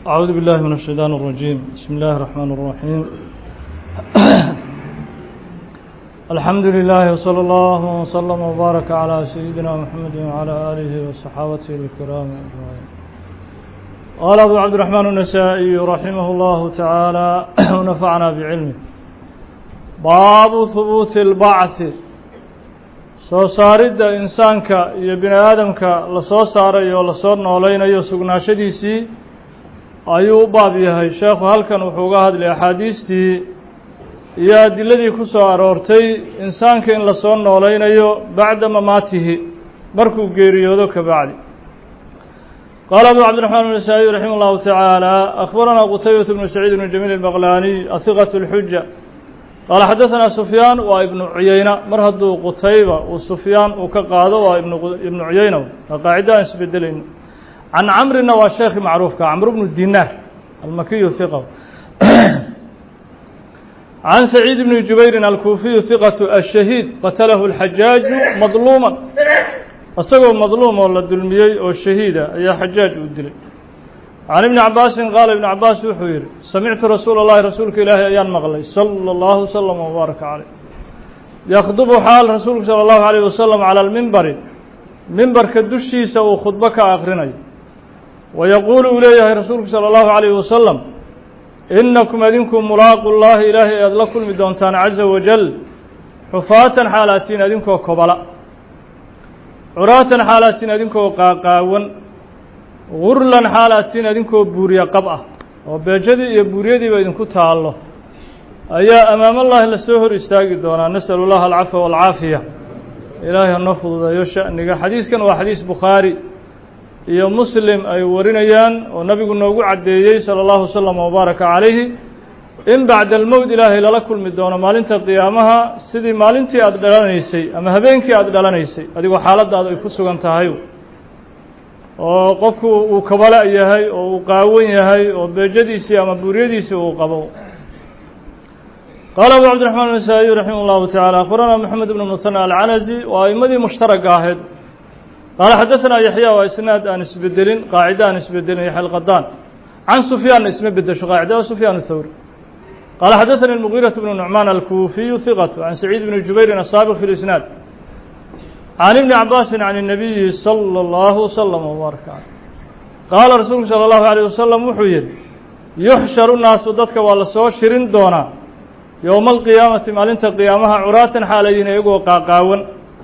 أعوذ بالله من الشيطان الرجيم بسم الله الرحمن الرحيم الحمد لله وصلى الله وسلم وبارك على سيدنا محمد وعلى آله وصحابته الكرام أجمعين قال أبو عبد الرحمن النسائي رحمه الله تعالى ونفعنا بعلمه باب ثبوت البعث soo saaridda insaanka iyo bini aadamka lasoo saarayo oo lasoo noolaynayo sugnaashadiisii ayuu u baab yahay sheekhu halkan wuxuu uga hadlay axaadiistii iyo adiladii ku soo aroortay insaanka in lasoo noolaynayo bacda mamaatihi markuu geeriyoodo ka bacdi qaala abu cabdiraxmaan النasaaئي raximah اllahu taعaalى akhbaranaa qutaybaة bnu saciid bn jamiil الbaqlaaniy ahiqaة الxuja qaala xadaثanaa sufyaan waa ibnu cuyeyna mar hadduu qutayba uu sufyaan uu ka qaado waa ibnu cuyeyna waa qaacida aan isbedelayno can camrina waa sheekhi macruufka camr bnu dinaar almakiyu hiqa can saciid bni jubayrin alkuufiyu hiqatu ashahiid qatalahu اlxajaaju madluuma isagoo madluum oo la dulmiyey oo shahiida ayaa xajaaj uu dilay can ibni cabaasin qaala ibnu cabaas wuxuu yidhi samictu rasuula اllahi rasuulka ilaahi ayaan maqlay salى اllahu slm wbaaraka caleyh yakdubu xaal rasuulku salى اllahu alayh wasalam calى lmimbari mimbarka dushiisa uu khudbo ka akrinayo wayaquulu uu leeyahay rasuulku salى اllahu alayh wasalam inakum adinku mulaaqu llahi ilaahay aad la kulmi doontaan caza wajal xufaatan xaalaatiin adinkoo kobala curaatan xaalaatiin adinkoo qaaqaawan gurlan xaalaatiin adinkoo buuriye qab ah oo beejadii iyo buuryadiiba idinku taallo ayaa amaamallahi lasoo hor istaagi doonaa nasalu llaha alcafwa waalcaafiya ilaahay hanoo fududeeyo sha'niga xadiiskan waa xadiis bukhaari iyo muslim ay warinayaan oo nabigu noogu caddeeyey sala allahu wasalam wabaaraka calayhi in bacda almowt ilaahay lala kulmi doono maalinta qiyaamaha sidii maalintii aada dhalanaysay ama habeenkii aada dhalanaysay adigoo xaaladaada ay ku sugan tahay oo qofku uu kabala yahay oo uu qaawan yahay oo beejadiisii ama buuryadiisii uu qabo qaala abu cabdiraxmaan النasaaئي raximah اllahu taعalى akhbarana moxamed bn muثanى alcanazi waa aimadii mushtaraga ahayd qaala xadaثana yaxya waa isnaad aan isbedelin qaacida aan isbedelin yaxya alqadaan can sufyaanna isma bedesho qaacida waa sufyaan الthawri qaala xadaثani الmugiiraة bnu nucmaan alkuufiyu hiqat can saciid bni jubayrin asaabiq fi اlisnaad can ibni cabaasin can الnabiyi salى اllahu wslm wbaaraka caleyh qaala rasuulku salى اllahu عalيه wasalam wuxuu yihi yuxsharu naasu dadka waa lasoo shirin doonaa yowma alqiyaamati maalinta qiyaamaha curaatan xaalay yihiin iyagoo qaaqaawan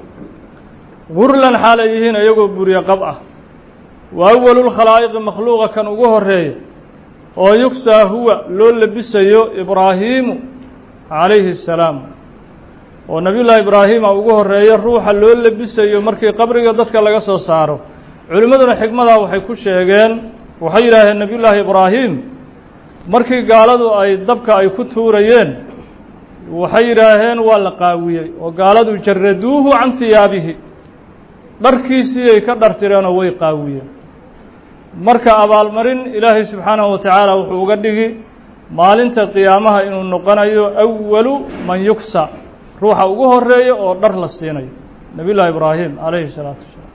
gurlan xaalay yihiin iyagoo burye qab ah wa awalu lkhalaa'iqi makhluuqa kan ugu horeeya oo yugsaa huwa loo labisayo ibraahiimu calayhi الsalaam oo nabiy llaahi ibraahima ugu horeeya ruuxa loo labisayo markii qabriga dadka laga soo saaro culimmaduna xikmadaa waxay ku sheegeen waxay yidhaaheen nabiy llaahi ibraahim markii gaaladu ay dabka ay ku tuurayeen waxay yidhaaheen waa la qaawiyey oo gaaladu jaraduuhu can hiyaabihi dharkiisii ay ka dhartireenoo way qaawiyeen marka abaalmarin ilaahay subxaanahu wa tacaala wuxuu uga dhigi maalinta qiyaamaha inuu noqonayo awalu man yugsa ruuxa ugu horeeya oo dhar la siinayo nabiy llahi ibraahim calayhi الsalaatu wasalaam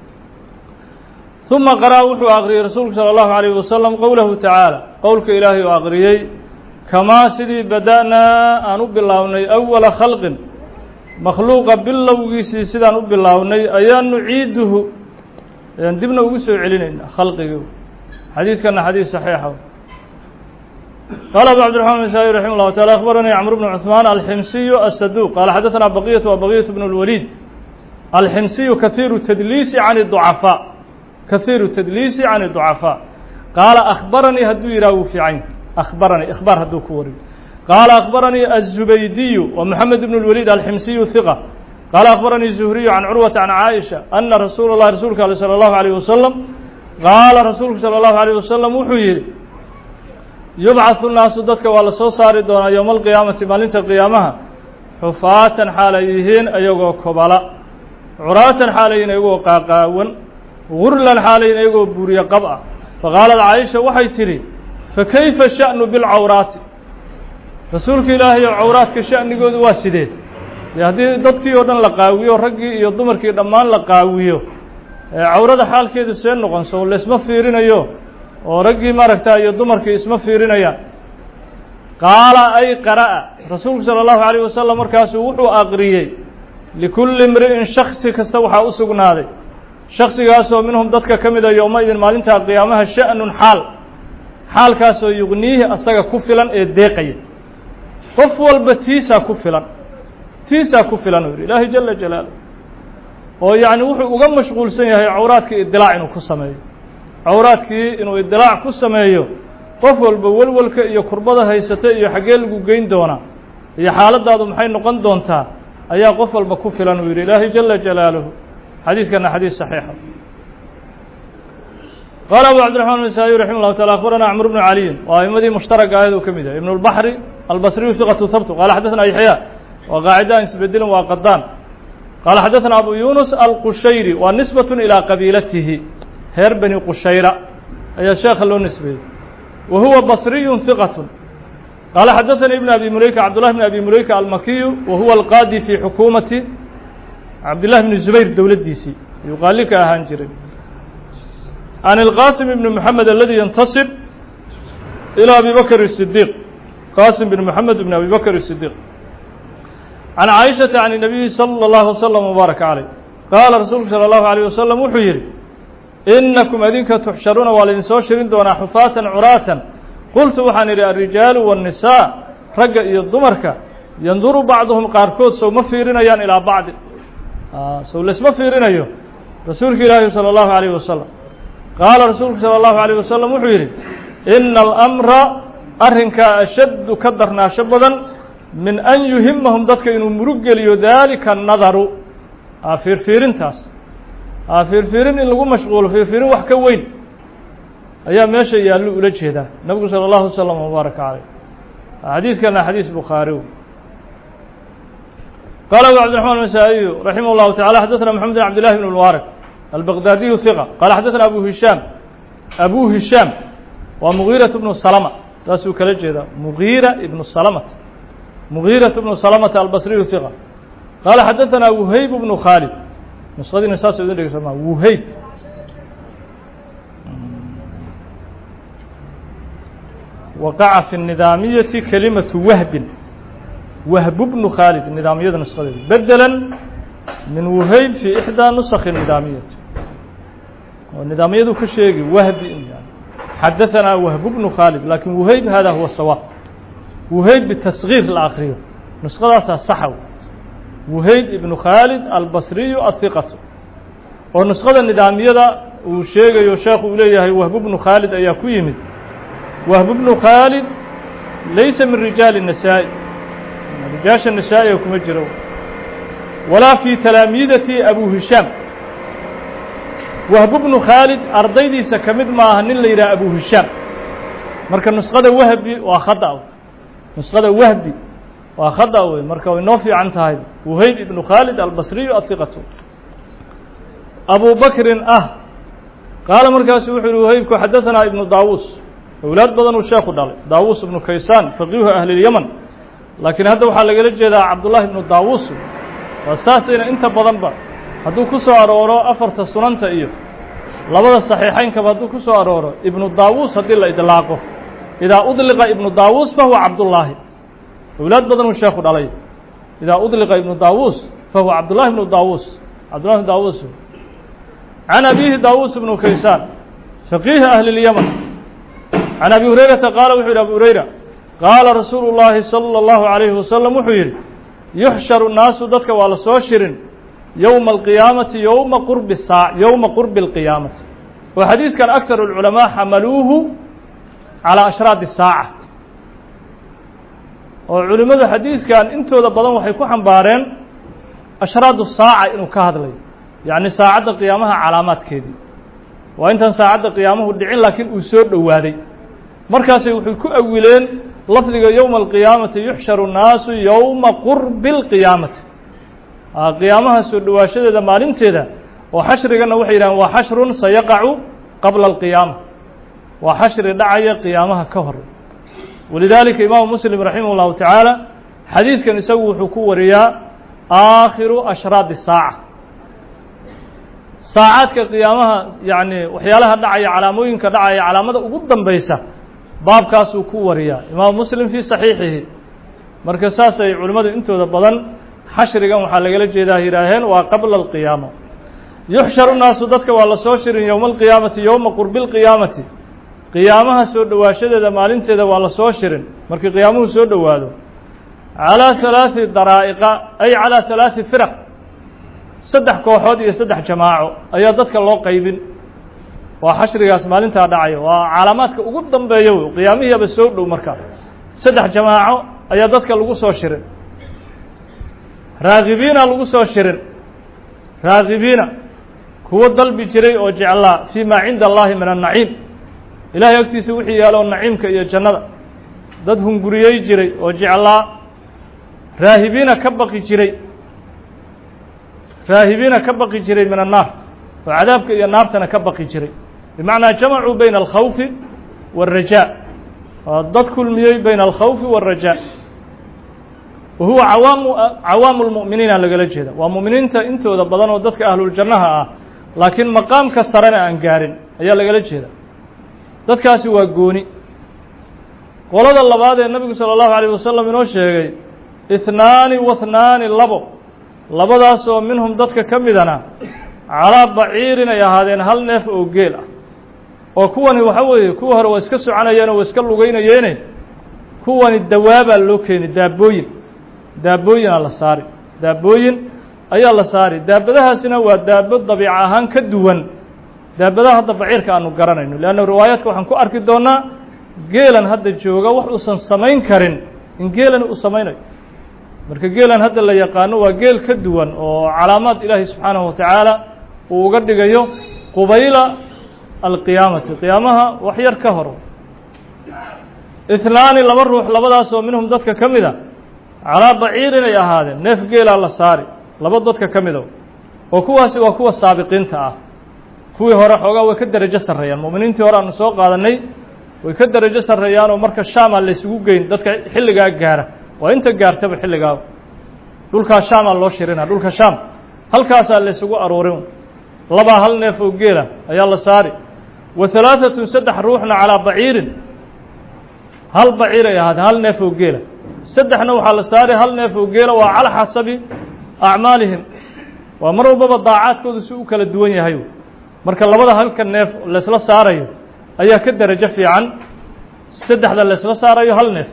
ثuma qaraa wuxuu aqriyey rasuulku salى اllahu عalيyه wasalam qowlahu tacaala qowlka ilaahay uu aqriyey kamaa sidii bada'naa aan u bilownay awala khalqin makhluuqa bilowgiisii sidaan u bilownay ayaan nuciiduhu ayaan dibna ugu soo celinayna khalqigii xadiiskana xadiis saxiixa qaala abu cabdiraxman nasaaئي raximah اllahu taala akhbaranii cmr bnu cuثmaan alximsiyu asaduq qaala xadaثana baqiyatu wa baqiyatu bn اlwaliid alximsiyu kahiiru tadliisi can الضucafaa kahiiru tadliisi can الضucafaa qaala akhbaranii hadduu yidhah wuu fiican akhbaranii ikhbaar hadduu ku wariyo qaala akhbaranii aلzubaydiyu wa moxamed bn اlwaliid alximsiyu hiqa qaala akhbaranii zuhriyu can curwata can caaisha ana rasuula اllahi rasuulka ale salى اllahu عalيه wasalam qaala rasuulku salى اllahu عalيه wasalam wuxuu yihi yubcaثu naasu dadka waa lasoo saari doonaa yowma alqiyaamati maalinta qiyaamaha xufaatan xaalay yihiin iyagoo kobala curaatan xaalay yihiin iyagoo qaaqaawan gurlan xaalay yihiin iyagoo buuriye qab ah faqaalad caaisha waxay tidhi fakayfa sha'nu bilcawraati rasuulka ilaahay oo cawraadka sha'nigoodu waa sidee dee haddii dadkii oo dhan la qaawiyo raggii iyo dumarkii dhammaan la qaawiyo cawrada xaalkeedu see noqonso laysma fiirinayo oo raggii maaragta iyo dumarkii isma fiirinayaan qaala ay qara'a rasuulku sala allahu alayh wasalam markaasuu wuxuu aqriyey likulli imri'in shaksi kasta waxaa u sugnaaday shaksigaasoo minhum dadka ka mida yowma-idin maalintaa qiyaamaha sha'nun xaal xaalkaasoo yuqniihi asaga ku filan ee deeqaya qof walba tiisaa ku filan tiisaa ku filan uu yidhi ilaahay jala jalaalah oo yacni wuxuu uga mashquulsan yahay cawraadkii idilaac inuu ku sameeyo cawraadkii inuu idilaac ku sameeyo qof walba welwelka iyo kurbada haysata iyo xaggee lagu geyn doonaa iyo xaaladaadu maxay noqon doontaa ayaa qof walba ku filan uu yidhi ilaahay jala jalaaluhu xadiiskana xadiis saxiixa qaala abu cabdiraxman النasaaئي raximah الlahu taala akhbarana cmr bnu caliyin waa aimadii mushtaraka ahayd uu ka mid yahay ibn اlbaxri albasriyu hiqatu habtu qaala xadaثna yaxya waa qaacida aan isbedelin waa qadaan qaala xadaثna abu yunus alqushayri waa nisbaة ilىa qabiilatihi reer bani qushayra ayaa sheekha loo nisbeeyey wa huwa basriyu hiqat qaala xadaثanii ibn abi muleyka cabdullahi bn abi muleyka almakiyu wa huwa alqaadi fi xukuumati cabdillahi bni zubayr dowladdiisii ayuu qaali ka ahaan jiray can ilqaasim ibni moxamed aladi yantasib ilaa abi bakr الsidiiq qaasim bn moxamed bn abi bakr الsidiiq can caaishata can الnabiyi salى اllahu waslm wbaaraka caleyh qaala rasuulku salى اllahu عalيه wasalam wuxuu yidhi inakum adinka tuxsharuuna waa laydin soo shirin doonaa xufaatan curaatan qultu waxaan idhi alrijaalu wالnisaa ragga iyo dumarka yanduru bacduhum qaarkood sow ma fiirinayaan ilaa bacdi sow laisma fiirinayo rasuulka ilaahi salى اllahu عalيh wasalam qaala rasuulku salى اllahu عalيه wasalam wuxuu yidhi ina alamra arrinkaa ashaddu ka darnaasho badan min an yuhimahum dadka inuu murug geliyo daalika nadaru fiirfiirintaas fiirfiirin in lagu mashquulo fiirfiirin wax ka weyn ayaa meesha yaallo ula jeedaa nabigu salى اllahu waslm wbaaraka caleyh xadiiskana xadiis bukhaari qala abu cabdiraحman النasaaئiyu raximah اllahu taعala xadaثna mxamed bn cabd لlahi bn mubaarak albaqdaadiyu hiqa qaala xadaثna abu hishaam abu hishaam waa mugiiraة bnu salma saasuu kala jeedaa mugiira ibnu salmata mugiiraة bnu salmata albasriyu hiqa qaala xadaثna wuhayb bnu khaalid nusadiina saas idin dhegeysa ma wuhayb waqaca fi الnidaamiyati kalimatu wahbin wahb bnu khaalid nidaamiyada nusqadeeda bedela min wuhayb fi ixdaa nusakhi nidaamiyati oo nidaamiyadu ka sheegi wahbi xadaثanaa wahb bnu khaalid lakin wuhayb hada huwa sawaab wuhayb bitasgiir la akriyo nusqadaasaa saxa wuhayb ibnu khaalid albasriyu ahiqatu oo nusqada nidaamiyada uu sheegayo sheekhu uu leeyahay wahb bnu khaalid ayaa ku yimid wahb bnu khaalid laysa min rijaali النasaaءi rijaasha nasaa'iga kuma jiro walaa fii talaamiidati abu hishaam wahb bnu khaalid ardaydiisa ka mid maaha nin la yidhaha abu hishaam marka nusqada wahbi waa khada nusqada wahbi waa khada wey marka way noo fiican tahay wuhayb ibnu khaalid albasriyu ahiqatu abu bakrin ah qaala markaasu wuxuu yihi wuhaybku xadaثanaa ibnu daawuus awlaad badan uu sheeku dhalay daawuus ibnu kaysaan faqiihu ahli اlyaman laakiin hadda waxaa lagala jeedaa cabdullahi ibnu daawuus waa saasayna inta badanba hadduu ku soo arooro afarta sunanta iyo labada saxiixaynkaba hadduu ku soo arooro ibnu daawuus haddii la idlaaqo idaa udliqa ibnu daawuus fahuwa cabdullaahi awlaad badan uu sheeku dhalay idaa udliqa ibnu daawuus fahuwa cabdullahi ibnu daawuus cabdullahi ibnu daawuus can abiihi daawuus ibnu kaysaan faqiihi ahli اlyaman can abi hurayrata qaala wuxuu yidhi abu hurayra qaala rasuulu llaahi salى اllahu عalayhi wasalam wuxuu yidhi yuxsharu naasu dadka waa la soo shirin yowma alqiyaamati yowma qurbi saa yowma qurbi اlqiyaamati oo xadiiskan akar اlculamaa xamaluuhu calaa ashraadi saaca oo culimmadu xadiiskan intooda badan waxay ku xambaareen ashraadu saaca inuu ka hadlayo yacni saacadda qiyaamaha calaamaadkeedii waa intaan saacadda qiyaamuhu dhicin laakiin uu soo dhowaaday markaasay wuxuu ku awileen lafdiga yowma alqiyaamati yuxsharu nnaasu yowma qurbi اlqiyaamati qiyaamaha soo dhowaashadeeda maalinteeda oo xashrigana waxay yidhahdeen waa xashrun sayaqacu qabla alqiyaama waa xashri dhacaya qiyaamaha ka hor walidaalika imaamu muslim raximah اllahu tacaala xadiiskan isagu wuxuu ku wariyaa aakhiru ashraadi saaca saacaadka qiyaamaha yacni waxyaalaha dhacaya calaamooyinka dhacaya calaamada ugu dambaysa baabkaasuu ku wariyaa imaamu muslim fii saxiixihi marka saasay culimmadu intooda badan xashrigan waxaa lagala jeedaa yidhaaheen waa qabla alqiyaama yuxsharu naasu dadka waa la soo shirin yowma alqiyaamati yowma qurbi lqiyaamati qiyaamaha soo dhowaashadeeda maalinteeda waa la soo shirin markii qiyaamuhu soo dhowaado calaa halaati daraa'iqa ay calaa halaati firaq saddex kooxood iyo saddex jamaaco ayaa dadka loo qaybin waa xashrigaas maalintaa dhacayo waa calaamaadka ugu dambeeya wey qiyaamihiiaba soo dhow markaa saddex jamaaco ayaa dadka lagu soo shirin raagibiina lagu soo shirin raagibiina kuwo dalbi jiray oo jeclaa fii maa cinda allahi min annaciim ilahay agtiisa wixii yaalo naciimka iyo jannada dad hunguriyey jiray oo jeclaa raahibiina ka baqi jiray raahibiina ka baqi jiray min annaar oo cadaabka iyo naartana ka baqi jiray bimacnaa jamacuu bayna alkhawfi wاlrajaa waa dad kulmiyey bayna alkhawfi wاlrajaa wa huwa cawaamu cawaamu lmu'miniina lagala jeeda waa mu'miniinta intooda badan oo dadka ahluljannaha ah laakiin maqaamka sarena aan gaarin ayaa lagala jeeda dadkaasi waa gooni qolada labaad ee nabigu salى اllahu عalيه wasalam inoo sheegay ihnaani wahnaani labo labadaas oo minhum dadka ka midana calaa baciirin ay ahaadeen hal neef oo geel ah oo kuwani waxa weeye kuwa hore waa iska soconayeen oo waa iska lugaynayeene kuwani dawaabaa loo keeni daabooyin daabooyinaa la saari daabooyin ayaa la saari daabadahaasina waa daabo dabiic ahaan ka duwan daabadaha hadda baciirka aanu garanayno leanna riwaayaadka waxaan ku arki doonnaa geelan hadda jooga wax uusan samayn karin in geelani uu samaynayo marka geelan hadda la yaqaano waa geel ka duwan oo calaamaad ilaahay subxaanahu watacaala uu uga dhigayo qubayla alqiyaamati qiyaamaha wax yar ka hor ihnaani laba ruux labadaas oo minhum dadka ka mid a calaa baciirin ay ahaadeen neef geelaa la saari laba dadka ka mida oo kuwaasi waa kuwa saabiqiinta ah kuwii hore xoogaa way ka derajo sarreeyaan mu'miniintii hore aanu soo qaadanay way ka derajo sarreeyaan oo marka shaamaa laysugu geyn dadka xilligaa gaara waa inta gaartaba xilligaa dhulkaa shaamaa loo shirina dhulka shaam halkaasaa laysugu aruurin labaa hal neef oo geela ayaa la saari wa halaaثatun saddex ruuxna calaa baciirin hal baciir ay ahaadeen hal neef oo geela saddexna waxaa la saari hal neef oo geela waa calaa xasabi acmaalihim waa mar walbaba daacaadkoodu si u kala duwan yahay marka labada halka neef laysla saarayo ayaa ka derajo fiican saddexda laysla saarayo hal neef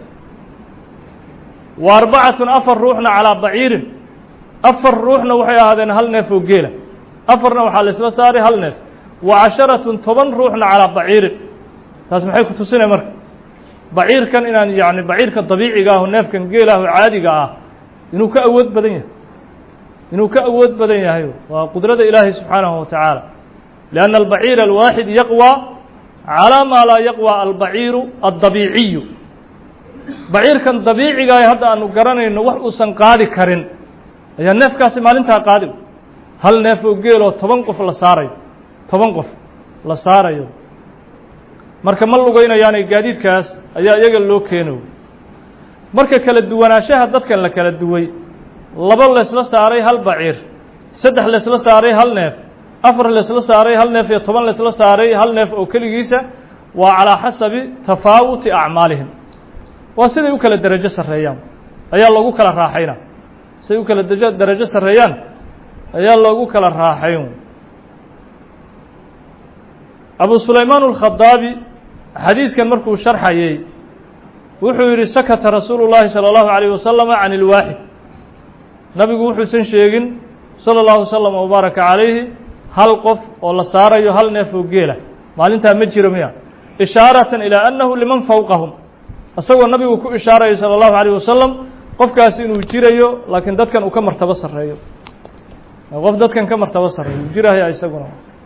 wa arbacatun afar ruuxna calaa baciirin afar ruuxna waxay ahaadeen hal neef oo geela afarna waxaa laysla saaray hal neef wa casharatun toban ruuxna calaa baciirin taas maxay ku tusinay marka baciirkan inaan yacni baciirka dabiiciga aho neefkan geelaaho caadiga ah inuu ka awood badan yahay inuu ka awood badan yahay waa qudrada ilaahay subxaanahu wa tacaala lianna albaciira alwaaxid yaqwى calaa maa laa yaqwى albaciiru addabiiciyu baciirkan dabiicigaah hadda aanu garanayno wax uusan qaadi karin ayaa neefkaasi maalintaa qaadi hal neef oo geeloo toban qof la saarayo toban qof la saarayo marka ma lugaynayaanay gaadiidkaas ayaa iyaga loo keeno marka kala duwanaanshaha dadkan la kala duway laba laysla saaray hal baciir saddex laysla saaray hal neef afar laysla saaray hal neef iyo toban laysla saaray hal neef oo keligiisa waa calaa xasabi tafaawuti acmaalihim waa siday u kala derajo sarreeyaan ayaa loogu kala raaxayna siday u kala dj derajo sarreeyaan ayaa loogu kala raaxayn abu sulaymaan alkhadaabi xadiiskan markuu sharxayey wuxuu yidhi sakata rasuulu llaahi salى اllahu عalيyه wasalama can اlwaaxid nabigu wuxuusan sheegin salى اllahu waslama wbaaraka calayhi hal qof oo la saarayo hal neef oo geela maalintaa ma jiro miya ishaaratan ilaa annahu liman fowqahum isagoo nabigu ku ishaarayo salى اllahu عalيه wasalam qofkaasi inuu jirayo laakiin dadkan uu ka martabo sarreeyo qof dadkan ka martabo sarreeyo uu jiraya isaguna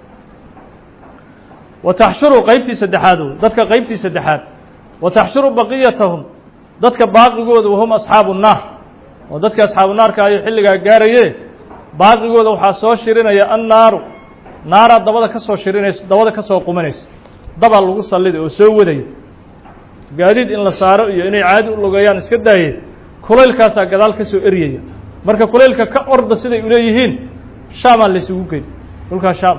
wa taxshuru qeybtii saddexaad wey dadka qeybtii saddexaad wa taxshuru baqiyatahum dadka baaqigooda wahum asxaabu الnaar oo dadka asxaabu naarka ayo xilligaa gaaraye baaqigooda waxaa soo shirinaya annaaru naaraa dabada ka soo shirinaysa dabada ka soo qumanaysa dabaa lagu salliday oo soo wadaya gaadiid in la saaro iyo inay caadi u lugayaan iska daaye kulaylkaasaa gadaal ka soo eryaya marka kulaylka ka orda siday uleeyihiin shaamaa laysugu gey dhulkaa shaam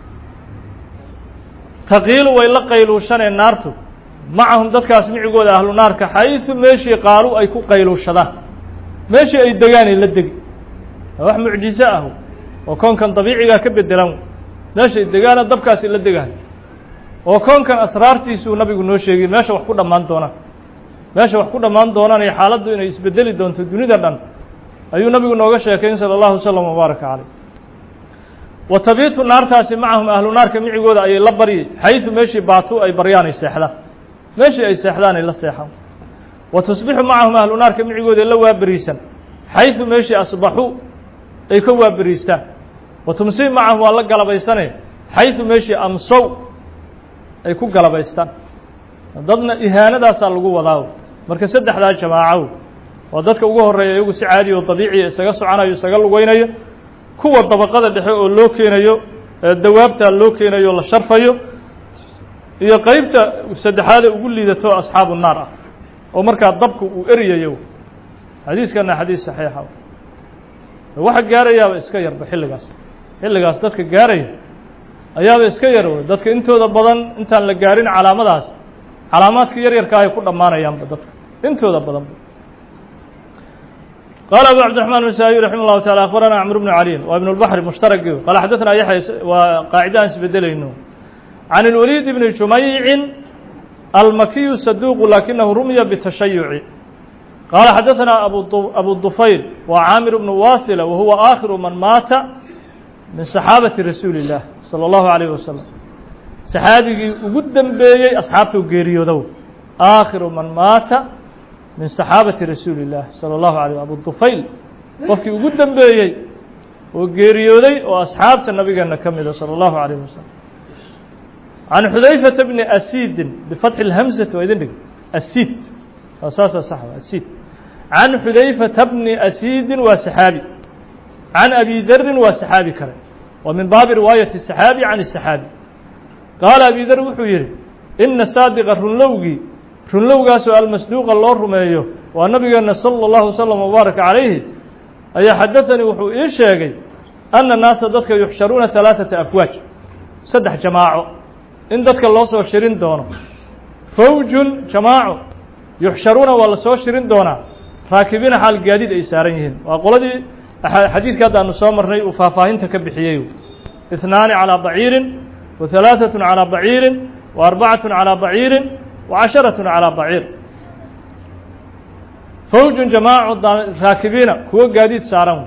taqiilu way la qayluushaneen naartu macahum dadkaas micigooda ahlu naarka xaysu meeshii qaalu ay ku qayluushadaan meeshii ay degaan ay la degi waa wax mucjizo ah oo koonkan dabiicigaa ka bedelan meesha ay degaana dabkaasi la degahay oo koonkan asraartiisuu nabigu noo sheegay meesha wax ku dhammaan doonaan meesha wax ku dhammaan doonaan iyo xaaladdu inay isbedeli doonto dunida dhan ayuu nabigu nooga sheekayn salى اllahu wslam wbaaraka caleyh wa tabiitu naartaasi macahum ahlu naarka micigooda ayay la baryay xaysu meeshii baatu ay baryaan ay seexdaan meeshii ay seexdaan ay la seexaan wa tusbixu macahum ahlu naarka micigooda la waaberiisan xaysu meeshii asbaxuu ay ka waaberiistaan wa tumsii macahum waa la galabaysane xaysu meeshii amsow ay ku galabaystaan dadna ihaanadaasaa lagu wadaa marka saddexdaa jamaacow waa dadka ugu horeeya iyagu si caadi oo dabiiciya isaga soconayo isaga lugeynayo kuwa dabaqada dhexe oo loo keenayo dawaabtaa loo keenayo la sharfayo iyo qeybta saddexaade ugu liidato asxaabu naar ah oo markaa dabku uu eryayo xadiiskana xadiis saxiixa waxa gaarayaaba iska yarba xilligaas xilligaas dadka gaaraya ayaaba iska yar wey dadka intooda badan intaan la gaarin calaamadaas calaamaadka yar yarka ay ku dhammaanayaanba dadka intooda badanba قال أبو عبد الرحمن النسائي رحمه الله تعالى أخبرنا عمرو بن علي وابن البحر مشترك قال حدثنا يحيى وقاعدة بدلينه عن الوليد بن جميع المكي الصدوق لكنه رمي بالتشيع قال حدثنا أبو أبو الضفير وعامر بن واثلة وهو آخر من مات من صحابة رسول الله صلى الله عليه وسلم صحابي وقدم بيي أصحابته قيريو آخر من مات min saxaabati rasuuli اllaah salى اllahu alيyh abu dufayl qofkii ugu dembeeyey oo geeriyooday oo asxaabta nabigeena ka mida salى اllahu alayh wasalam can xudayfata bni asidin bifatxi اlhamsati waa idin dhig asid waa saasa sax asid can xudayfata bni asidin waa saxaabi can abi darin waa saxaabi kale wa min baabi riwaayati saxaabi can الsaxaabi qaala abi dar wuxuu yihi ina saadiqa runlowgii runlowgaasoo almasduuqa loo rumeeyo waa nabigeena salى اllahu wslam wbaaraka calayhi ayaa xadaanii wuxuu ii sheegay ana naasa dadka yuxsharuuna ثalaaثata afwaaj saddex jamaaco in dadka loo soo shirin doono fawjun jamaaco yuxsharuuna waa la soo shirin doonaa raakibiina xaal gaadiid ay saaran yihiin waa qoladii xadiiska hadda aanu soo marnay uu faahfaahinta ka bixiyey اثnaani calىa baciirin wa ثalaaثaة calىa baciirin wa arbacaة calىa baciirin وcasharaة calىa baciir fawjun jamaacu raakibiina kuwo gaadiid saaran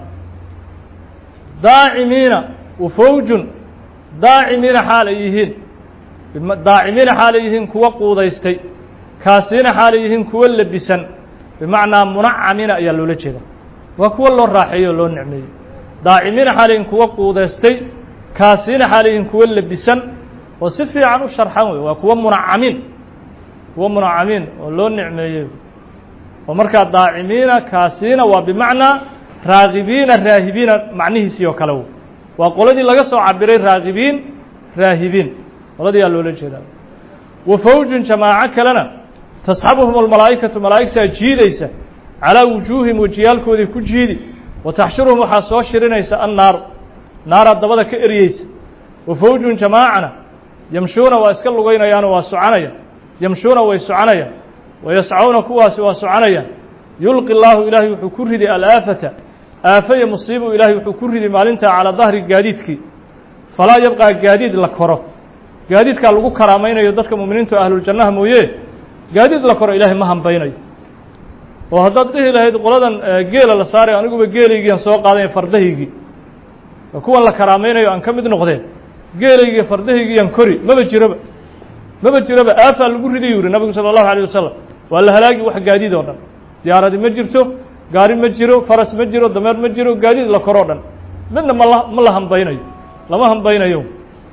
daacimiina wafawjun daacimiina xaal ay yihiin daacimiina xaal ay yihiin kuwo quudaystay kaasiina xaal ay yihiin kuwo lebisan bimacnaa munacamiina ayaa loola jeeda waa kuwo loo raaxeeyey oo loo nicmeeyey daacimiina xaal yihiin kuwo quudaystay kaasiina xaal yihiin kuwo lebisan oo si fiican u sharxan wey waa kuwo munacamiin kuwo munacamiin oo loo nicmeeyey oo markaa daacimiina kaasiina waa bimacnaa raagibiina raahibiina macnihiisii oo kale waa qoladii laga soo cabiray raagibiin raahibiin qoladii aa loola jeedaa wa fawjun jamaaco kalena tasxabuhum almalaa'ikatu malaa'igtaa jiidaysa calaa wujuuhim wejiyaalkoodii ku jiidi wa taxshuruhum waxaa soo shirinaysa annaaru naaraa dabada ka eryeysa wa fawjun jamaacana yamshuuna waa iska lugaynayaanoo waa soconaya yamshuuna way soconayaan wayascauna kuwaasi waa soconayaan yulqi llaahu ilaahay wuxuu ku riday alaafata aafaya musiibu ilaahay wuxuu ku riday maalintaa calaa dahri gaadiidkii falaa yabqaa gaadiid la koro gaadiidkaa lagu karaamaynayo dadka mu'miniintu ahluljannaha mooye gaadiid la koro ilaahay ma hambaynayo oo haddaad dhihi lahayd qoladan geela la saaray aniguba geelaygiian soo qaadanya fardahaygii kuwan la karaamaynayo aan ka mid noqdeen geelaygii fardahaygiian kori maba jiroba maba jiroba aafaa lagu riday yuri nabigu salى اllahu alيه wasalam waa la halaagi wax gaadiid oo dhan diyaaradi ma jirto gaari ma jiro faras ma jiro dameer ma jiro gaadiid la koroo dhan midna mala ma la hambaynayo lama hambaynayo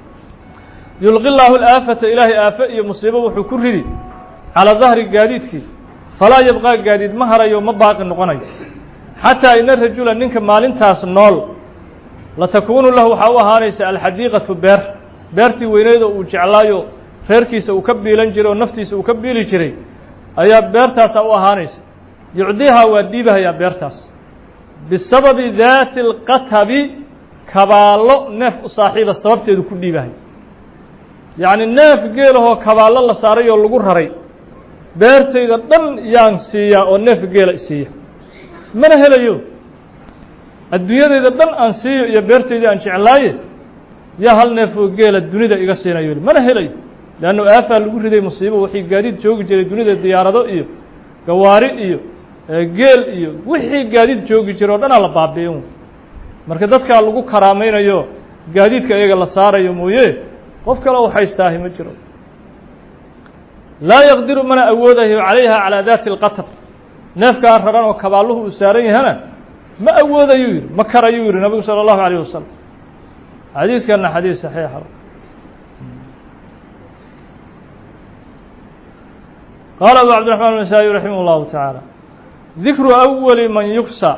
yulqi llaahu alaafata ilaahay aafe iyo musiibo wuxuu ku ridi calaa dahri gaadiidkii falaa yabqaa gaadiid ma harayo ma baaqi noqonayo xataa ina rajula ninka maalintaas nool latakuunu lahu waxaa u ahaanaysa alxadiiqatu beer beertii weyneyd oo uu jeclaayo reerkiisa uu ka biilan jiray oo naftiisa uu ka biili jiray ayaa beertaasaa u ahaanaysa yucdiihaa waa dhiibahayaa beertaas bisababi daati اlqatabi kabaallo neef u saaxiiba sababteedu ku dhiibahay yacni neef geelahoo kabaallo la saaray oo lagu raray beertayda dhan yaan siiyaa oo neef geela isiiya mana helayo adduunyadayda dhan aan siiyo iyo beertaydii aan jeclaaye yaa hal neef oo geela dunida iga siinayo mana helayo leannu aafaa lagu riday musiibo wixii gaadiid joogi jiray dunida diyaarado iyo gawaari iyo geel iyo wixii gaadiid joogi jira o dhanaa la baabi'in marka dadkaa lagu karaamaynayo gaadiidka iyaga la saarayo mooye qof kale u haystaahi ma jiro laa yaqdiru mana awoodayo calayha calaa daati اlqatr neefkaa raran oo kabaalluhu uu saaran yahana ma awoodayuu yidhi ma karayuu yidhi nabigu salى اllahu عalيه wasalam xadiiskana xadiis saxiixa qaala abu cabdiraxmaan النasaaئي raximah اllahu taعaalى dikru awali man yugsa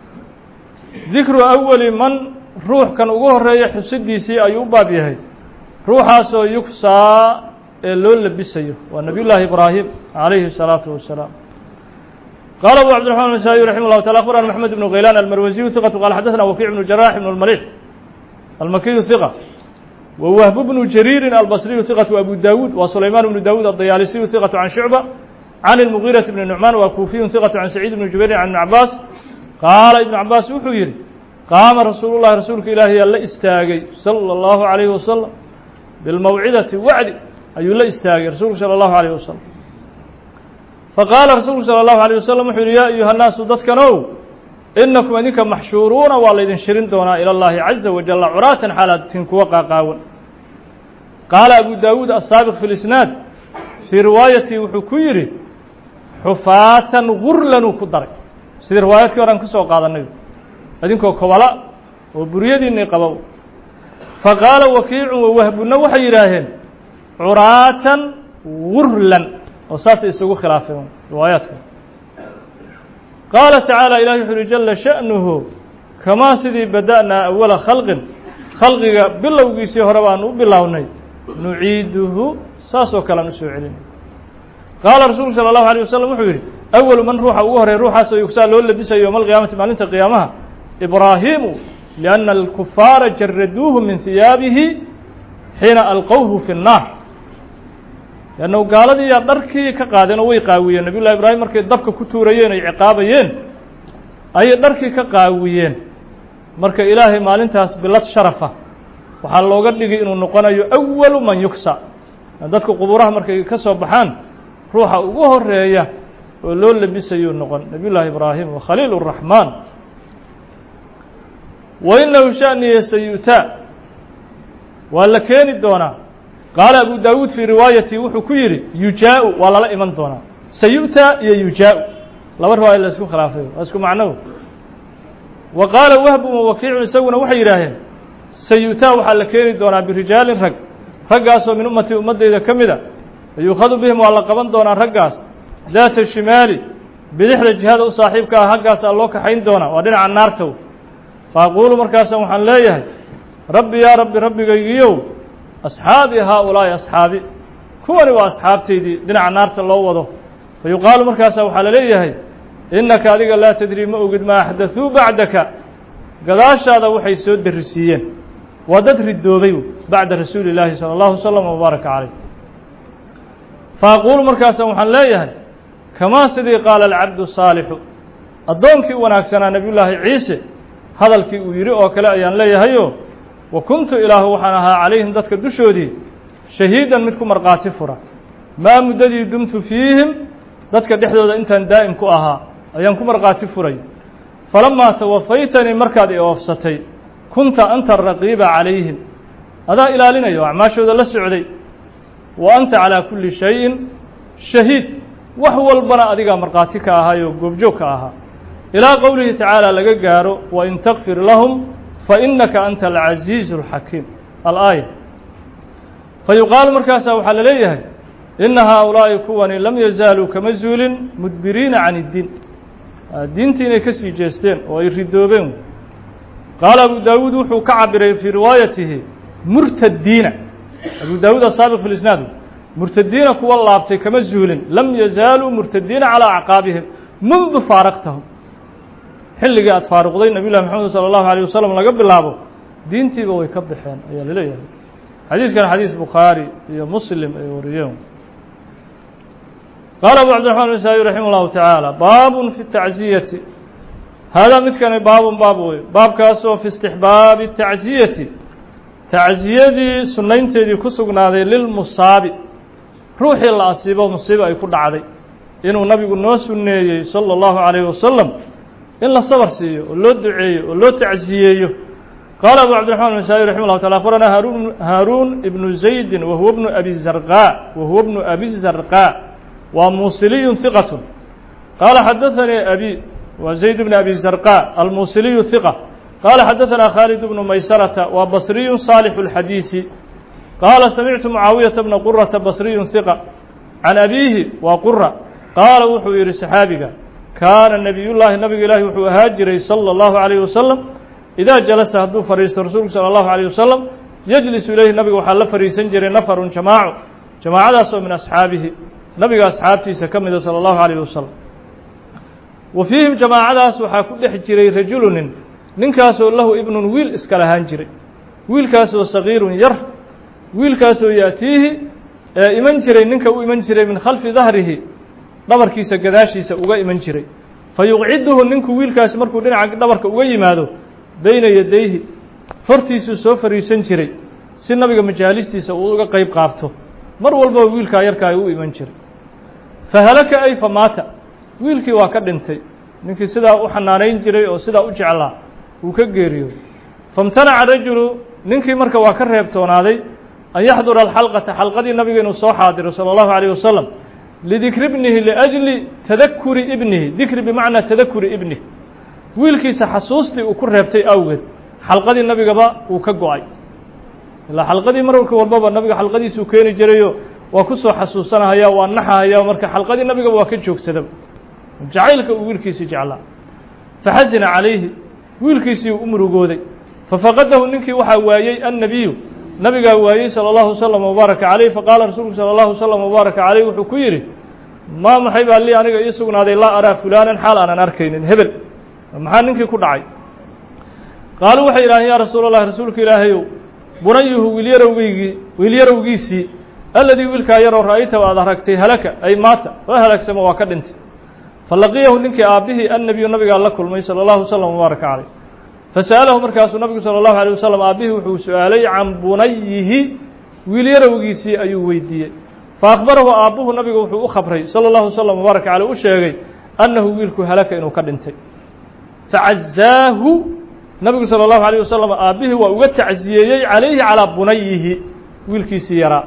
dikru awali man ruuxkan ugu horeeya xusidiisii ayuu u baab yahay ruuxaasoo yugsaa ee loo labisayo waa nabiy llaahi ibraahim calayhi الsalaaةu wasalaam qaala abu cabdiraحman النasaaئي raximah اllahu taala akhbarana maxmed ibnu khaylaan almarwasiyu hiqatu qaala xadaثna wakiic bnu jarax ibn اlmalix almakiyu hiqa wa wahbu bnu jariirin albasriyu hiqatu abu dawuud wa sulaymaan bnu dawuud adayaalisiyu hiqatu can shucba can اlmugiiraةi bni nucmaan wa kuufiyun hiqatu can saciid bni jubairin can ibni cabaas qaala ibnu cabaas wuxuu yidhi qaama rasuulu llahi rasuulka ilaahi yaa la istaagay salى اllahu عalayhi wasalam bilmawcidati wacdi ayuu la istaagay rasuulku salى اllahu عalيه wasalam faqaala rasuulku salى اllahu عalيه wasalam wuxuu yihi yaa ayuha nnaasu dadkanow inakum idinka maxshuuruuna waa laydin shirin doonaa ilى اllahi caza wajala curaatan xaalaad tin kuwa qaaqaawan qaala abu dawuud asaabiq fi lisnaad fii riwaayatii wuxuu ku yidhi xufaatan gurlanuu ku daray sidii riwaayadkii horan ka soo qaadanay idinkoo kobala oo buryadiinii qaba faqaala wakiicun wawahbuna waxay yidhaaheen curaatan gurlan oo saasay isugu khilaafeen riwaayaadka qaala tacaala ilahi wuxu uhi jala sha'nuhu kamaa sidii bada'naa awala khalqin khalqiga bilowgiisii hore baanu u bilownay nuciiduhu saasoo kale aan usoo celinay qaala rasuulku salى اllahu alيه wasalam wuxuu yidhi awalu man ruuxa ugu horey ruuxaasoo yugsaa loo labisayo yowma alqiyaamati maalinta qiyaamaha ibraahimu lianna alkufaara jaraduuhu min hiyaabihi xiina alqowhu fi الnaar leanna gaaladii yaa dharkii ka qaadeen oo way qaawiyeen nabiy llahi ibraahim markay dabka ku tuurayeen ay ciqaabayeen ayay dharkii ka qaawiyeen marka ilaahay maalintaas bilad sharafa waxaa looga dhigay inuu noqonayo awalu man yugsa dadka qubuuraha markay ka soo baxaan ruuxa ugu horeeya oo loo labisayuu noqon nabiy llaahi ibraahim wa khaliil الraxmaan wa inahu shaniya sayutaa waa la keeni doonaa qaala abu dawuud fii riwaayati wuxuu ku yidhi yujaau waa lala iman doonaa sayu'taa iyo yujaau laba riwaaya la isku khilaafay waa isku macnow wa qaala wahbu wakiicun isaguna waxay yidhaaheen sayu'taa waxaa la keeni doonaa birijaalin rag raggaasoo min ummatii ummaddayda ka mida yuukhadu bihim waa la qaban doonaa raggaas daata shimaali bidixda jihada u saaxiibka ah haggaasaa loo kaxayn doonaa waa dhinaca naartow fa aquulu markaasa waxaan leeyahay rabbi yaa rabbi rabbigaygiyow asxaabii haa ulaa'i asxaabi kuwani waa asxaabtaydii dhinaca naarta loo wado fa yuqaalu markaasa waxaa la leeyahay innaka adiga laa tadrii ma ogid ma axdaثuu bacdaka gadaashaada waxay soo darisiiyeen waa dad ridoobay bacda rasuuli illaahi salى اllahu wslm wbaaraka calayh fa aquulu markaasa waxaan leeyahay kamaa sidii qaala alcabdu saalixu addoonkii wanaagsanaa nebiy llaahi ciise hadalkii uu yidhi oo kale ayaan leeyahayo wa kuntu ilaahu waxaan ahaa calayhim dadka dushoodii shahiidan mid ku markhaati fura maa muddadii dumtu fiihim dadka dhexdooda intaan daa'im ku ahaa ayaan ku markhaati furay falamaa tawafaytanii markaad i oofsatay kunta anta raqiiba calayhim adaa ilaalinaya oo acmaashooda la socday wa anta calaa kulli shayin shahiid wax walbana adigaa markhaati ka ahaayoo goobjoog ka ahaa ilaa qowlihi tacaala laga gaaro wain takfir lahum fainaka anta alcasiizu alxakiim alaaya fa yuqaalu markaasaa waxaa la leeyahay ina haaulaa'i kuwani lam yazaaluu kama zuulin mudbiriina can iddiin diintii inay ka sii jeesteen oo ay ridoobeen qaala abu daawuud wuxuu ka cabiray fii riwaayatihi murtadiina abu daawuud asaabiq fi lisnaad murtadiina kuwa laabtay kama zuulin lam yazaaluu murtadiina calaa acqaabihim mundu faaraqtahum xilligii aad faaruqday nabiy llahi maxamed salى اllahu alيه wasalam laga bilaabo diintiiba way ka baxeen ayaa laleeyahay xadiiskan xadiis bukhaari iyo muslim ay wariyeen qaala abu cabdiraxman nasaa-i raximah llahu tacaala baabun fi tacziyati haadaa midkani baabun baab wey baabkaasoo fi istixbaabi tacziyati tacziyadii sunnaynteedii ku sugnaaday lilmusaabi ruuxii la asiibo musiibo ay ku dhacday inuu nabigu noo sunneeyey sala allahu calayhi wasalam in la sabar siiyo oo loo duceeyo oo loo tacsiyeeyo qaala abu cabdiraxman nasaa-i raximah llah tacala akhbaranaa haarun haaruun ibnu zaydin wa huwa bnu abi zarqaa wa huwa bnu abi zarqaa waa muusiliyun hiqatun qaala xadaanii abi waa zayd bn abi zarqaa almuusiliyu hiqa qaala xadaanaa khaalid bnu maysarata waa basriyun saalixu اlxadiisi qaala samictu mucaawiyata bna qurata basriyun hiqa can abiihi waa qura qaala wuxuu yidhi saxaabiga kaana nebiyullaahi nabiga ilaahi wuxuu ahaa jiray sala allahu calayhi wasalam idaa jalasa hadduu fadhiisto rasuulku sala allahu calayh wasalam yejlisu ilayhi nabiga waxaa la fadhiisan jiray nafarun jamaaco jamaacadaas oo min asxaabihi nabiga asxaabtiisa ka mida sala allahu calayh wasalam wa fiihim jamaacadaas waxaa ku dhex jiray rajulunin ninkaasoo lahu ibnun wiil iska lahaan jiray wiilkaasoo sagiirun yar wiilkaasoo yaatiihi ee iman jiray ninka u iman jiray min khalfi dahrihi dhabarkiisa gadaashiisa uga iman jiray fa yuqciduhu ninku wiilkaasi markuu dhinaca dhabarka uga yimaado beyna yadayhi hortiisuu soo fadhiisan jiray si nabiga majaalistiisa uu uga qeyb qaabto mar walbaba wiilkaa yarkaa u iman jiray fa halaka ay fa maata wiilkii waa ka dhintay ninkii sidaa u xanaanayn jiray oo sidaa u jeclaa wuu ka geeriyooday faimtanaca rajulu ninkii marka waa ka reebtoonaaday an yaxdura alxalqata xalqadii nabiga inuu soo xaadiro sala allahu calayh wasalam lidikri ibnihi liajli tadakuri ibnihi dikri bimacnaa tadakuri ibnih wiilkiisa xasuustii uu ku reebtay awgeed xalqadii nabigaba uu ka go-ay ilaa xalqadii mararka walbaba nabiga xalqadiisuu keeni jirayo waa ku soo xasuusanahaya waa naxahaya marka xalqadii nabigaba waa ka joogsadaba jacaylka uu wiilkiisii jeclaa faxasina calayhi wiilkiisii u murugooday fafaqadahu ninkii waxaa waayey annabiyu nabigaa waayey salى اllahu wslm wbaaraka calayh faqaala rasuulku salى اllahu wslm wbaaraka calayh wuxuu ku yidhi maa maxay baa lii aniga ii sugnaaday laa araa fulaanan xaal aanan arkaynin hebel maxaa ninkii ku dhacay qaaluu waxay yidhaaheen yaa rasuul اllahi rasuulka ilaahayow bunayuhu wiilyarowgeygii wiilyarowgiisii aladii wiilkaa yaroo ra'ayta aad aragtay halaka ay maata waa halaagsamo waa ka dhintay falaqiyahu ninkii aabbihii annabiyu nabigaa la kulmay salى اllahu wslm wbaaraka calayh fasa'alahu markaasuu nabigu salى اllahu alيه wasalam aabbihii wuxuu su-aalay can bunayihi wiilyarowgiisii ayuu weydiiyey faakbarahu aabbuhu nabigu wuxuu u khabray salى اllahu wslam wbaaraka caleyh u sheegay annahu wiilku halaka inuu ka dhintay facazaahu nabigu salى اllahu alيه wasalam aabbihii waa uga tacsiyeeyey calayhi calىa bunayihi wiilkiisii yaraa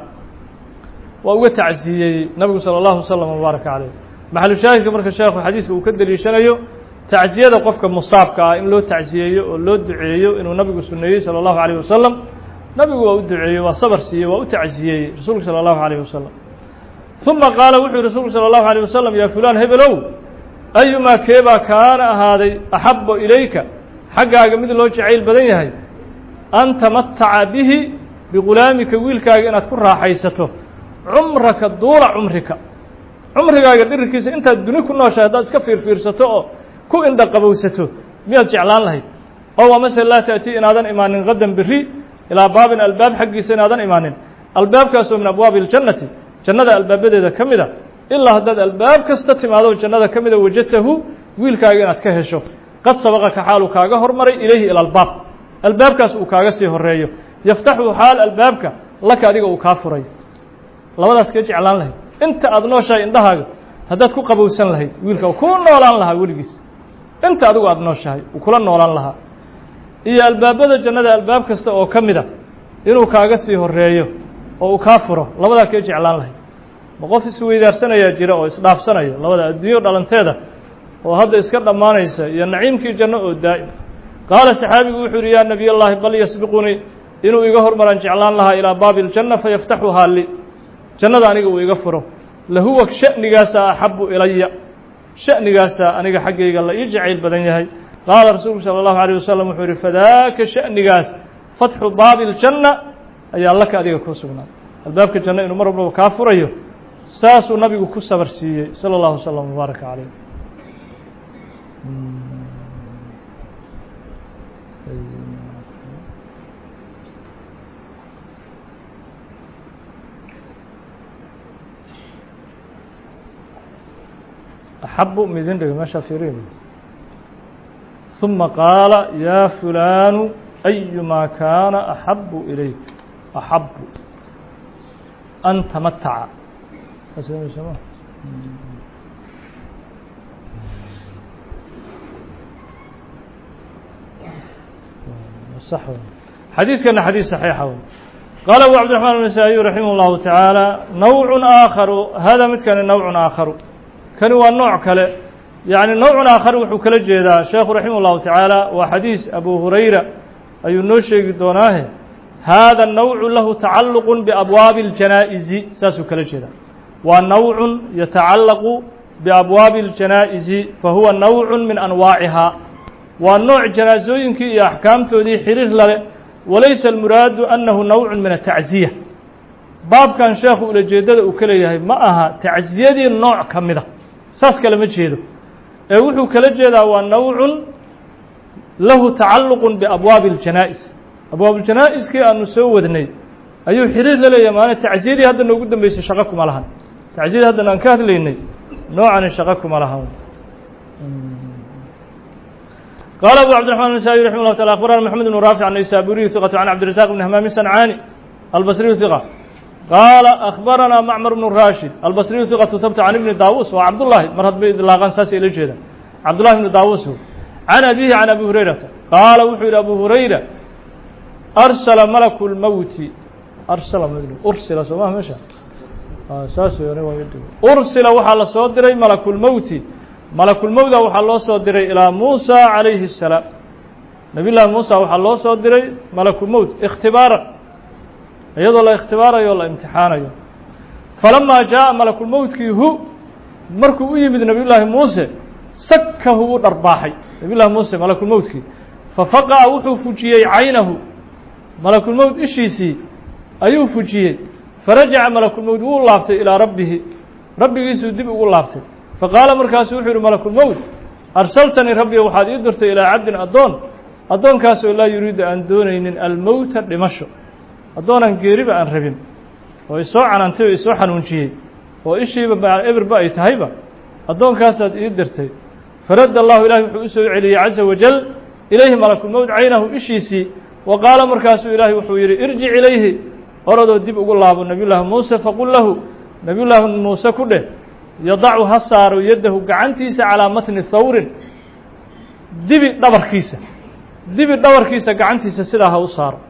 waa uga tacsiyeeyey nabigu salى اllahu wslam wbaaraka caleyh maxalu shaahidka marka sheekhu xadiiska uu ka deliishanayo tacsiyada qofka musaabka ah in loo tacsiyeeyo oo loo duceeyo inuu nabigu suneeyey salى اllahu عalيه wasalam nabigu waa u duceeyey waa sabar siiyey waa u tacsiyeeyey rasuulku salى اllahu عalيه wasalam ثuma qaala wuxuu yihi rasuulku salى اllahu عalيه wasalam yaa fulaan hebelow ayumaa keebaa kaana ahaaday axaba ilayka xaggaaga mid loo jacayl badan yahay an tamataca bihi bigulaamika wiilkaaga inaad ku raaxaysato cumraka duula cumrika cumrigaaga dhirirkiisa intaad duni ku nooshahay haddaad iska fiirfiirsato oo ku indha qabowsato miyaad jeclaan lahayd ow amase laa ta'tii inaadan imaanin qadan beri ilaa baabin albaab xaggiisa inaadan imaanin albaabkaasoo min abwaabi اljannati jannada albaabadeeda ka mida ilaa haddaad albaab kasta timaado jannada ka mida wajadtahu wiilkaaga inaad ka hesho qad sabaqaka xaaluu kaaga hormaray ilayhi ila albaab albaabkaas uu kaaga sii horeeyo yaftaxu xaal albaabka laka adiga uu kaa furayo labadaas kee jeclaan lahayd inta aada nooshahay indhahaaga haddaad ku qabowsan lahayd wiilka kuu noolaan lahaa weligiis inta adigu aada nooshahay uu kula noolaan lahaa iyo albaabada jannada albaab kasta oo ka mida inuu kaaga sii horeeyo oo uu kaa furo labadaa kee jeclaan lahayd ma qof isweydaarsanaya jira oo isdhaafsanaya labada adduunyo dhalanteeda oo hadda iska dhammaanaysa iyo naciimkii janno oo daa'im qaala saxaabigu wuxuu yihi yaa nebiy llahi bal yasbiqunii inuu iga hormaraan jeclaan lahaa ilaa baabi اljanna fayaftaxuhaa li jannada aniga uu iga furo lahuwa sha'nigaasaa axabu ilaya sha'nigaasaa aniga xaggayga la ii jacayl badan yahay qaala rasuulku salى اllahu عalيه wasalam wuxuu yihi fadaaka sha'nigaas fatxu baabi اljanna ayaa laka adiga ku sugnaa albaabka janno inuu mar walbaba kaa furayo saasuu nabigu ku sabar siiyey salى اllahu wslam wbaaraka calayh axabu midin dhig meeshaa fiiriy ثuma qaala yaa fulaanu أyumaa kaana axabu ilayk axabu an tamataca xadiiskana xadiis صaxiixa wey qaala abu cabdiرaحman النasaaئiyu raximah الlahu taعaalى nawع aakharu hada midkani nawع aakharu kani waa nooc kale yaعni nawع aakhar wuxuu kala jeedaa sheekhu raximah الlahu taعaalى waa xadiis abu hurayra ayuu noo sheegi doonaahe hada nawcu lahu tacalluq biabwaabi اljanaa'izi saasuu kala jeedaa waa nawcu yatacallaqu biabwaabi اljanaa'izi fahuwa nawcu min anwaacihaa waa nooc janaasooyinkii iyo axkaamtoodii xiriir lale walaysa almuraadu annahu nawcu min atacziya baabkan sheekhu ulajeeddada uu ka leeyahay ma aha tacziyadii nooc ka mida saas kale ma jeedo ee wuxuu kala jeedaa waa nawcun lahu tacalluq biabwaabi اljanaa'is abwaabuljanaa'iskii aanu soo wadnay ayuu xiriir la leeyahay maana tacziyadii hadda noogu dambeysay shaqo kuma lahan tacziyadii haddan aan ka hadlaynay noocani shaqo kuma lahan qaala abu cabdiرaحman النasaaئي raximه الlah taعala akhbarana mxamed بn raafic الnaysaburiyu ثiqة can cabdiرaزaq bn hamaami sancaani albasriyu ثiqة qaala akhbarana macmar bn rashid albasriyu ثiqatu habta can ibni daawus waa cabdullahi mar hadbay idlaaqaan saasay ila jeedaan cabdullahi bni daawus can abihi can abi hurayrata qaala wuxuu yidhi abu hurayra arsala malaku lmowti arsala ursila soo maha meesha saas ursila waxaa la soo diray malakulmowti malakulmowda waxaa loo soo diray ilaa muusa calayhi الsalaam nabiy llaahi muusa waxaa loo soo diray malakulmowt ikhtibaaran iyadoo la ikhtibaarayo o la imtixaanayo falamaa jaaءa malakulmowtkii hu markuu u yimid nabiy llaahi muuse sakahu u dharbaaxay nabiy llahi muuse malakulmowtkii fafaqa'a wuxuu fujiyey caynahu malakulmowt ishiisii ayuu fujiyey farajaca malakulmowt wuu laabtay ilaa rabbihi rabbigiisuu dib ugu laabtay faqaala markaasu wuxuu yihi malakulmowt arsaltanii rabbiga waxaad ii dirtay ilaa cabdin addoon addoonkaasoo laa yuriidu aan doonaynin almowta dhimasho addoonaan geeriba aan rabin oo isoo canantay oo isoo xanuunjiyey oo ishiiba eberba ay tahayba addoonkaasaad ii dirtay faradda allahu ilahi wuxuu u soo celiyey caza wajal ilayhi malakulmowt caynahu ishiisii wa qaala markaasuu ilaahi wuxuu yidhi irjic ilayhi oradoo dib ugu laabo nabiy llaahi muuse faqul lahu nabiy llaahi muuse ku dheh yadacu ha saaro yaddahu gacantiisa calaa matni thawrin dibi dhabarkiisa dibi dhabarkiisa gacantiisa sidaa ha u saaro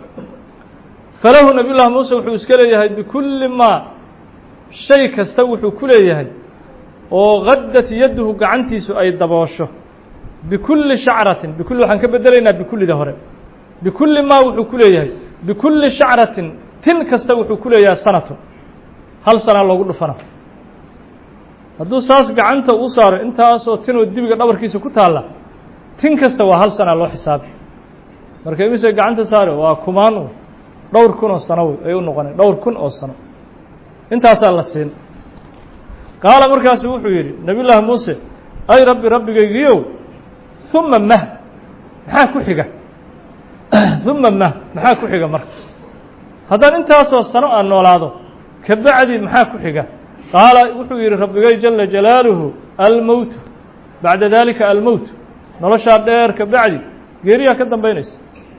falahu nabiy llaahi muuse wuxuu iska leeyahay bikulli maa shay kasta wuxuu ku leeyahay oo gaddat yadduhu gacantiisu ay daboosho bikulli shacratin bikulli waxaan ka bedelaynaa bikullida hore bikulli maa wuxuu ku leeyahay bikulli shacratin tin kasta wuxuu ku leeyahay sanatun hal sanaa loogu dhufana hadduu saas gacanta u saaro intaasoo tinoo dibiga dhabarkiisa ku taalla tin kasta waa hal sanaa loo xisaabi marka imise gacanta saare waa kumaan dhowr kun oo sano ay u noqoneen dhowr kun oo sano intaasaa la siin qaala markaasu wuxuu yidhi nabiy llaahi muuse ay rabbi rabbigaygiiow uma mah maxaa ku xiga uma mah maxaa ku xiga marka haddaan intaasoo sano aan noolaado kabacdi maxaa ku xiga qaala wuxuu yidhi rabbigay jala jalaaluhu almowtu bacda dalika almowt noloshaa dheer ka bacdi geeriyaa ka dambaynaysa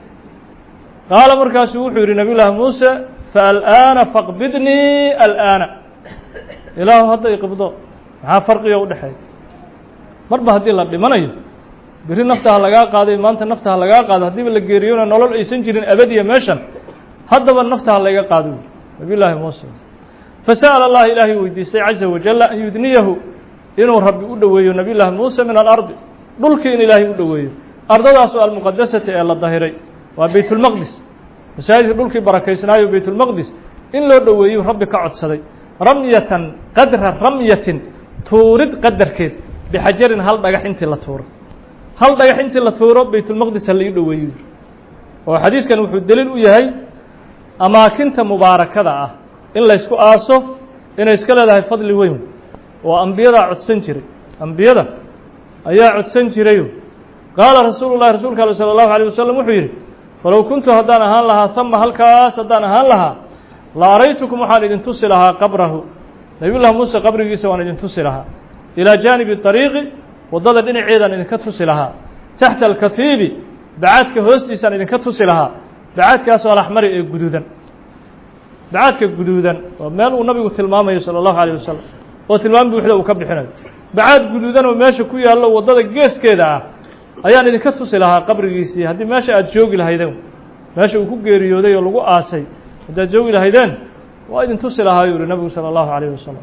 qaala markaasuu wuxuu yidhi nabiy llaahi muuse faal'aana faqbidnii al'aana ilaahu hadda iqibdo maxaa farqiga u dhexeeya marba haddii la dhimanayo beri nafta ha lagaa qaaday maanta nafta ha lagaa qaado haddiiba la geeriyona nolol aysan jirin abadiya meeshan haddaba nafta ha layga qaado wy nabiy llaahi muuse fasa'ala allaha ilaahay weydiistay caza wajalla an yudniyahu inuu rabbi u dhoweeyo nabiy llaahi muuse min alardi dhulkii in ilaahay u dhoweeyo ardadaasoo almuqadasati ee la dahiray waa beytulmaqdis masaajidka dhulkii barakaysnaayo beytulmaqdis in loo dhoweeyu rabbi ka codsaday ramyatan qadra ramyatin tuurid qadarkeed bixajarin hal dhagax intii la tuuro hal dhagax intii la tuuro beytulmaqdis ha laii dhoweeyo oo xadiiskan wuxuu deliil u yahay amaakinta mubaarakada ah in laysku aaso inay iska leedahay fadli weyn oo ambiyadaa codsan jiray ambiyada ayaa codsan jirayo qaala rasuulu llahi rasuulka ale salى اllahu alيه wasalam wuxuu yidhi falow kuntu haddaan ahaan lahaa hama halkaas haddaan ahaan lahaa la araytukum waxaan idin tusi lahaa qabrahu nabiy llahi muuse qabrigiisa waan idin tusi lahaa ilaa jaanibi طariiqi waddada dhinaceedaan idinka tusi lahaa taxta alkafiibi bacaadka hoostiisaan idinka tusi lahaa bacaadkaasoo alaxmari ee guduudan bacaadka guduudan waa meel uu nabigu tilmaamayo salى اllahu alيه wasalam oo tilmaam buuxda uu ka bixinayo bacaad guduudan oo meesha ku yaallo waddada geeskeeda ah ayaan idinka tusi lahaa qabrigiisii haddii meesha aada joogi lahaydeen meesha uu ku geeriyooday oo lagu aasay haddaad joogi lahaydeen waa idin tusi lahaa yuu yihi nabigu salى اllahu عalيه wasalam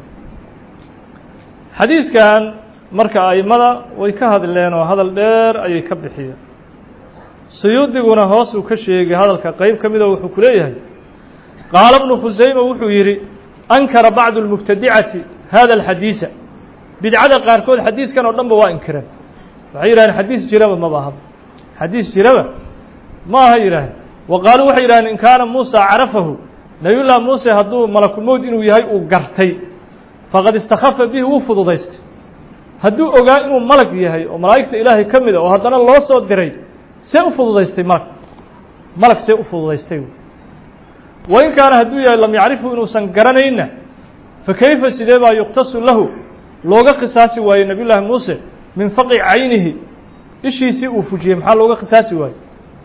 xadiiskan marka aimada way ka hadleen oo hadal dheer ayay ka bixiyeen suyuudiguna hoos uu ka sheegay hadalka qeyb ka mida wuxuu ku leeyahay qaala bnu khusayma wuxuu yidhi ankara bacdu اlmubtadicati hada alxadiisa bidcada qaarkood xadiiskan oo dhan ba waa inkireen waxay yidhahdeen xadiis jiraba maba ahaba xadiis jiraba ma aha yidhaaheen wa qaaluu waxay yidhahdeen in kaana muusa carafahu nabiyullahi muuse hadduu malakulmowd inuu yahay uu gartay faqad istakhafa bihi wuu fududaystay hadduu ogaa inuu malag yahay oo malaa'igta ilaahay ka mid a oo haddana loo soo diray see u fududaystay malag malag see u fududaystay wa in kaana hadduu yahay lam yacrifu inuusan garanayna fa kayfa sidee baa yuqtasu lahu looga qisaasi waayey nabiy llaahi muuse min faqi caynihi ishiisii uu fujiyey maxaa looga qisaasi waayey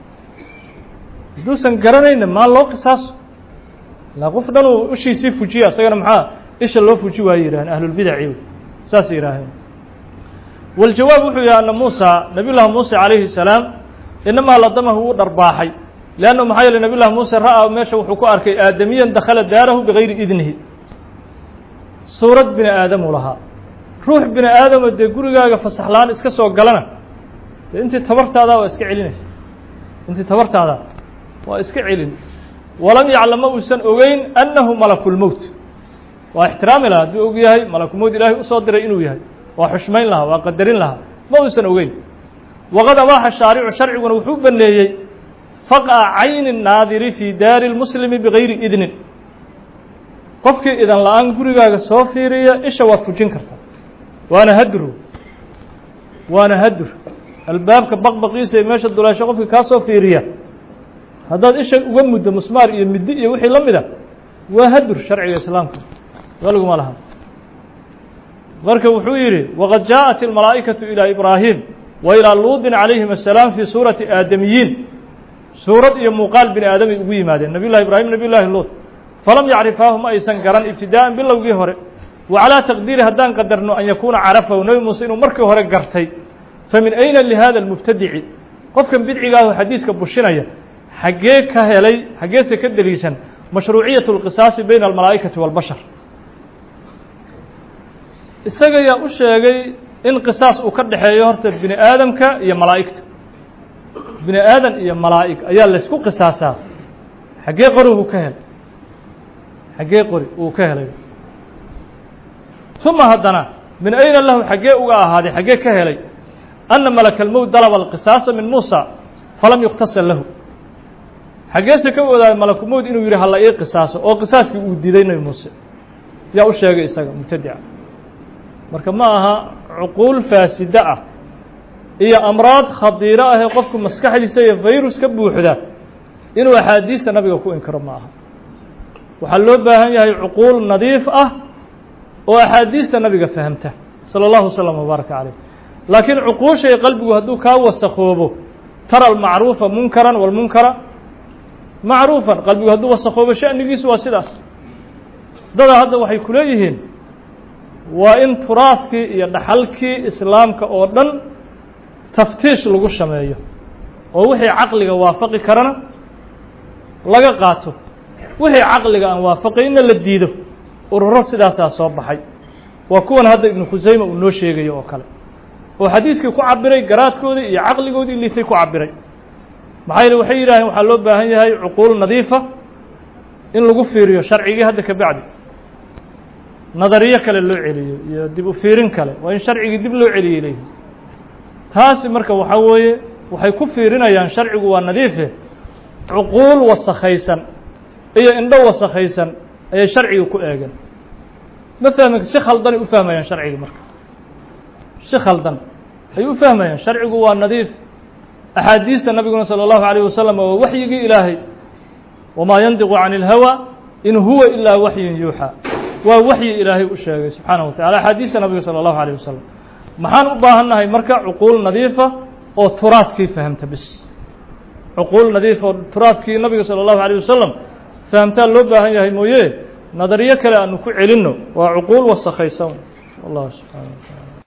hadduusan garanayna maa loo qisaaso ilaa qof dhan uu ishiisii fujiya isagana maxaa isha loo fuji waaye yidhahdeen ahlulbidaci saasay yidhaaheen waljawaab wuxuu yihi ana muusa nabiy llahi muuse calayhi salaam inamaa ladamahu wuu dharbaaxay leanna maxaa yeele nabiy llahi muuse ra'aa meesha wuxuu ku arkay aadamiyan dakhala daarahu bigayri idnihi suurad bini aadamuu lahaa ruux bini aadamo dee gurigaaga fasaxlaan iska soo galana dee intii tabartaadaa waa iska celinaysa intii tabartaadaa waa iska celin walam yaclam ma uusan ogeyn annahu malakulmowt waa ixtiraami lahaa hadduu og yahay malakulmowt ilaahay usoo diray inuu yahay waa xushmayn lahaa waa qadarin lahaa ma uusan ogeyn waqad abaaxa shaaricu sharciguna wuxuu baneeyey faqa cayni naadiri fii daari lmuslimi bigayri idnin qofkii idan la-aan gurigaaga soo fiiriya isha waad fujin kartaa waana hadru waana hadur albaabka baqbaqiisa ee meesha duleesho qofkii kaa soo fiiriya haddaad isha uga muddo musmaar iyo middi iyo wixii la mida waa hadur sharciga islaamka waliguma laha marka wuxuu yidhi waqad jaaءat اlmalaa'ikaةu ilىa ibraahim wa ilىa luudin calayhim الsalaam fii suurati aadamiyiin suurad iyo muuqaal bini aadamay ugu yimaadeen nabiy llahi ibraahim nabiy llahi luud falam yacrifaahu ma aysan garan ibtidaa'an bilowgii hore wa calىa taqdiiri haddaan qadarno an yakuuna carafahu nebi muuse inuu markii hore gartay famin ayna lihada اlmubtadici qofkan bidcigaahu xadiiska bushinaya xaggee ka helay xaggeese ka deliishan mashruuciyaة اlqisaasi bayna almalaa'ikati wاlbashar isaga yaa u sheegay in qisaas uu ka dhexeeyo horta bini aadamka iyo malaa'igta bini aadan iyo malaa'ig ayaa laysku qisaasaa xaggee qori uu ka helay xaggee qori uu ka helay uma haddana min ayna lahu xaggee uga ahaaday xaggee ka helay anna malaka almowt dalaba alqisaasa min muusa falam yuqtasal lahu xaggeese ka wadaayo malakumowt inuu yidhi hala ii qisaaso oo qisaaskii uu diiday nebi muuse yaa u sheegay isaga mubtadica marka ma aha cuquul faasida ah iyo amraad khadiiro ah ee qofku maskaxdiisa iyo virus ka buuxda inuu axaadiista nabiga ku inkiro ma aha waxaa loo baahan yahay cuquul nadiif ah oo axaadiista nabiga fahamta salى اllahu wslm wbaaraka caleyh laakiin cuquushay qalbigu hadduu kaa wasakoobo tara almacruufa munkaran walmunkara macruufan qalbigu hadduu wasakoobo shanigiisu waa sidaas dada hadda waxay ku leeyihiin waa in turaadkii iyo dhaxalkii islaamka oo dhan taftiish lagu sameeyo oo wixii caqliga waafaqi karana laga qaato wixii caqliga aan waafaqayna la diido ururo sidaasaa soo baxay waa kuwan hadda ibnu khusayma uu noo sheegayo oo kale oo xadiiskii ku cabiray garaadkoodii iyo caqligoodii liitay ku cabiray maxaa yeele waxay yidhaaheen waxaa loo baahan yahay cuquul nadiifa in lagu fiiriyo sharcigii hadda ka bacdi nadariyo kale loo celiyo iyo dib u fiirin kale waa in sharcigii dib loo celiyey leeyihi taasi marka waxaa weeye waxay ku fiirinayaan sharcigu waa nadiife cuquul wasakhaysan iyo indho wasakhaysan ayay sharciga ku eegeen ma fahmi si khaldanay u fahmayaan sharciga marka si khaldan ay u fahmayaan sharcigu waa nadiif axaadiista nabiguna salى اllahu عalيه wasalam waa waxyigii ilaahay wamaa yandiqu can اlhawى in huwa ilaa waxyin yuuxى waa waxyi ilaahay u sheegay subxaanaه wa tacala axaadiista nabiga salى اllahu alيه wasalam maxaan u baahannahay marka cuquul nadiifa oo turaadkii fahamta bis cuquul nadiifa oo turaadkii nabiga salى اllahu alيه wasalam fahamtaa loo baahan yahay mooye nadariyo kale aanu ku celinno waa cuquul wasakhaysan wallahu subxana wa taala